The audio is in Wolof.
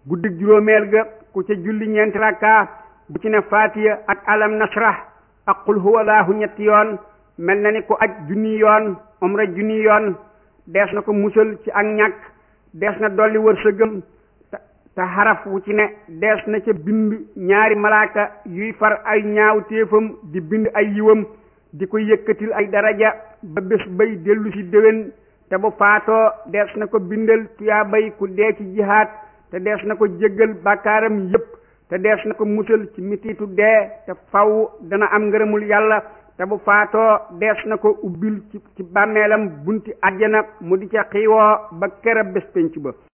guddig juróomeel ga ku ca julli ñeenti rakka bu ci ne faatiya ak alam nasrah ak qul huwalaahu ñetti yoon mel na ni ku aj junni yoon umra junni yoon dees na ko musal ci ak ñàkk dees na dolli wërsëgam te xaraf wu ci ne dees na ca bind ñaari malaaka yuy far ay ñaaw téefam di bind ay yiwam di ko yëkkatil ay daraja ba bés bay dellu ci déwén te bu faatoo dees na ko bindal tuyaa bay ku dee ci jihaat te dees na ko jéggal bàkkaaram yépp te dees na ko musal ci mitiitu dee te faw dana am ngërëmul yàlla te bu faatoo dees na ko ubbil ci ci bàmmeelam bunti àjjana mu di ca xiiwoo ba kër a bés penc ba